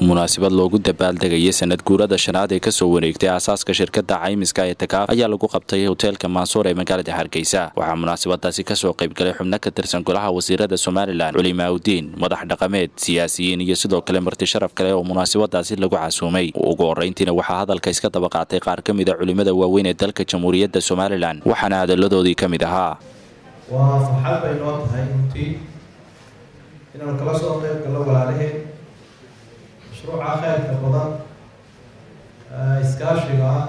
munaasabad loogu dabaaldegayay sanad guurada shanaad ee kasoo wareegtay aasaaska shirkada caymiska ee takaaf ayaa lagu qabtay hoteelka maansuur ee magaalada hargeysa waxaa munaasabadaasi kasoo qaybgalay xubno ka tirsan golaha wasiirada somalilan culimaaudiin madax dhaqameed siyaasiyiin iyo sidoo kale marti sharaf kale oo munaasabadaasi lagu casuumay ugu horeyntiina waxaa hadalka iska daba qaatay qaar ka mida culimada waaweyn ee dalka jamhuuriyadda somalilan waxaana hadaladoodii ka mid ahaa waa farxad bay noo tahay runtii inaanu kala soo qeyb gallo walaalaheen mashruuca kheyrka badan iskaashiga ah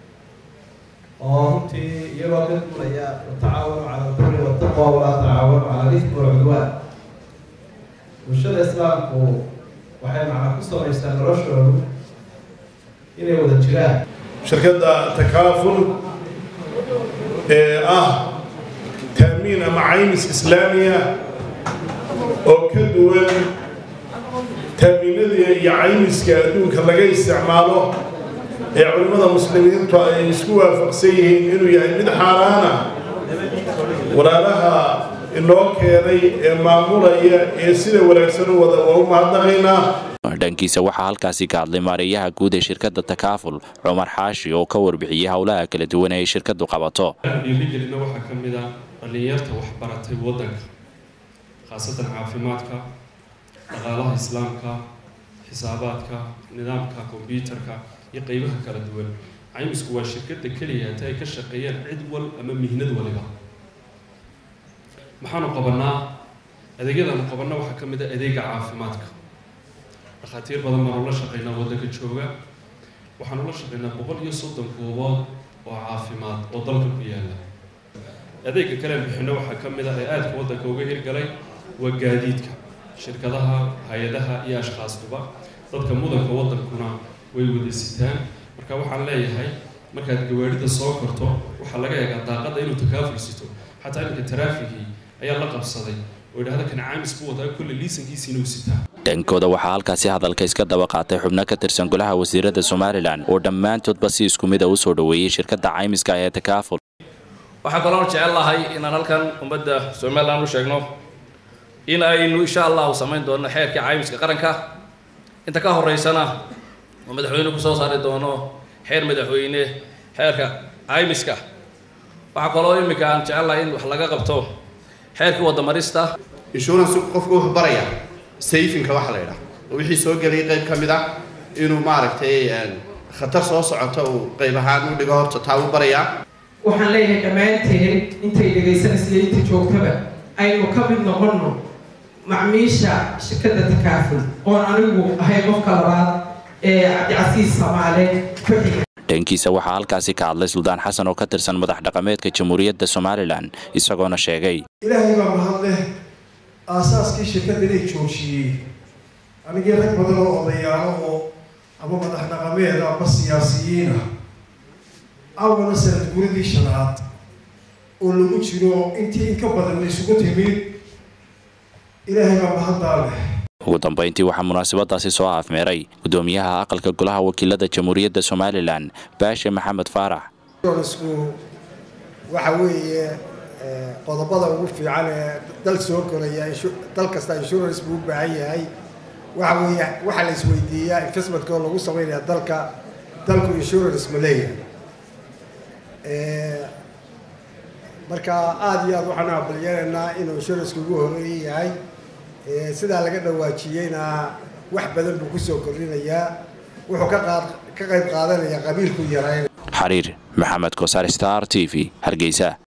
oo runtii iyagoo ka duulaya watacaawanu cala albiri wataqwa walaa tacaawanu cala alifmi walcudwaan bulshada islaamku waxay macna ku samaysaa noloshoodu inay wada jiraan shirkadda takaaful ee ah taamiin ama caymis islaamiya oo ka duwan taamiinadii iyo caymiska adduunka laga isticmaalo ee culimmada muslimiintu ay isku waafaqsan yihiin inuu yahay mid xaaraana walaalaha inoo keenay ee maamulaya ee sida wanaagsan u wada waa u mahadnaqaynaa dhankiisa waxaa halkaasi ka hadlay maareeyaha guud ee shirkadda takaaful cumar xaashi oo ka warbixiyey howlaha kala duwan ee shirkadu qabato dhiirigelina waxaa ka mid ah dhallinyarta waxbaratay waddanka khaasatan caafimaadka dhaqaalaha islaamka xisaabaadka nidaamka kombyuutarka iyo qeybaha kala duwan caymisku waa shirkadda keliya hata ay ka shaqeeyaan cid wal ama mihnad waliba maxaanu qabanaa adeegyadaanu qabanna waxaa ka mid ah adeega caafimaadka dhakhaatiir badan baanu la shaqeynaa waddanka jooga waxaanu la shaqeynaa boqol iyo soddon goobood oo caafimaad oo dalka ku yaala adeega kaleen bixino waxaa ka mid ah ee aadka waddanka uga hirgalay waa gaadiidka shirkadaha hay-adaha iyo ashkhaastuba dadka mudanka waddankuna way wada sitaan marka waxaan leeyahay markaad gawaarida soo korto waxaa laga eegaa daaqadda inuu takaaful sito xataa iminka taraafikii ayaa la qabsaday oo idhahda kan caamis buu wadaa kulle liisankiisiina uu sitaa dhankooda waxaa halkaasi hadalka iska daba qaatay xubno ka tirsan golaha wasiirada somalilan oo dhammaantoodba si isku mid a usoo dhoweeyey shirkadda caymiska ee takaaful waxaa kaloon jecel lahay inaan halkan ummadda somalilan u sheegno in aynu insha allahu samayn doono xeerkii caymiska qaranka inta ka horeysana oo madaxweyne kusoo saari doono xeer madaxweyne xeerka caymiska waxaa kaloo iminka aan jecel lahay in wax laga qabto xeerkii wadamarista insurance qofku wuxuu baraya sayfinka waxa la yidhaha oo wixii soo gelay qayb ka mid ah inuu maaragtay khatar soo socoto uu qayb ahaan u dhigo horta taa u barayaa waxaan leeyahay dhammaanteen intay dhegaysanaysa iyo inta joogtaba aynu ka mid noqonno macmiisha shirkadda takaaful oon anigu ahay qofka labaad ee cabdicasiis samaale ku xiga dhankiisa waxaa halkaasi ka hadlay suldaan xasan oo ka tirsan madax dhaqameedka jamhuuriyadda somalilan isagoona sheegay ilaahay baa mahad leh aasaaskii shirkadda inay joojiyey anigii rag badan oo odayaalo oo ama madax dhaqameed ama siyaasiyiina awana sanad guuradii shanaad oo lagu jiro intii in ka badan la isugu timid ilaahay baa mahaddaa leh ugu dambeyntii waxaa munaasabadaasi soo afmeeray gudoomiyaha aqalka golaha wakiilada jamhuuriyadda somalilan baashe maxamed faarax isku waxa weeye qodobada ugu fiican ee dal soo koraya dal kasta insurance buu u baahan yahay waxa weeye waxaa la isweydiiyaa investmentka oo lagu sameynaya dalka dalku insurance ma leeyahay marka aada iyo aada waxaan aqbalyeelaynaa inuu insuranska ugu horeeya yahay sidaa laga dhawaajiyeyna wax badan buu kusoo kordhinayaa wuxuu ka qaad ka qayb qaadanayaa qabiilku yarayn xariir maxamed kosaar star t v hargeysa